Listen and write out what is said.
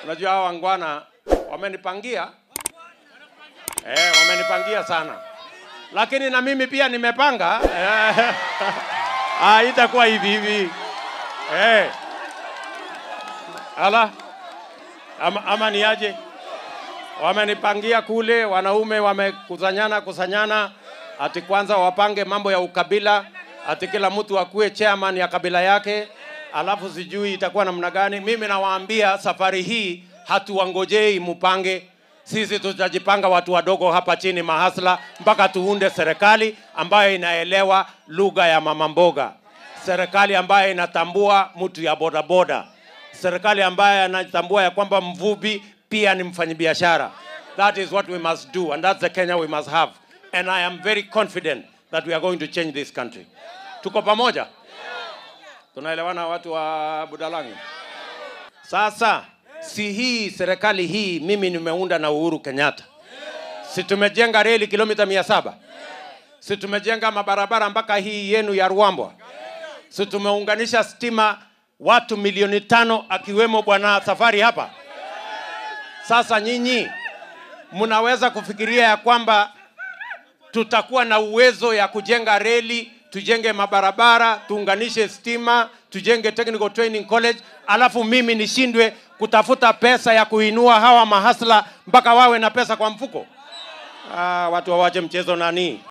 Unajua hao wangwana wamenipangia eh, wamenipangia sana, lakini na mimi pia nimepanga eh, ah, itakuwa hivi hivi eh. Ala ama, ama ni aje? Wamenipangia kule, wanaume wamekusanyana kusanyana, ati kwanza wapange mambo ya ukabila, ati kila mtu akuwe chairman ya kabila yake, alafu sijui itakuwa namna gani. Mimi nawaambia safari hii hatuwangojei mupange, sisi tutajipanga watu wadogo hapa chini mahasla, mpaka tuunde serikali ambayo inaelewa lugha ya mama mboga, serikali ambayo inatambua mtu ya bodaboda, serikali ambayo inatambua ya kwamba mvuvi pia ni mfanyabiashara. That is what we must do and that's the Kenya we must have. And I am very confident that we are going to change this country. Tuko pamoja? Tunaelewana watu wa Budalangi? Sasa si hii serikali hii mimi nimeunda na Uhuru Kenyatta. Si tumejenga reli kilomita mia saba? Si tumejenga mabarabara mpaka hii yenu ya Ruambwa? Si tumeunganisha stima watu milioni tano akiwemo bwana Safari hapa? Sasa nyinyi mnaweza kufikiria ya kwamba tutakuwa na uwezo ya kujenga reli, tujenge mabarabara, tuunganishe stima, tujenge technical training college, alafu mimi nishindwe kutafuta pesa ya kuinua hawa mahasla mpaka wawe na pesa kwa mfuko? Ah, watu wawache mchezo nani?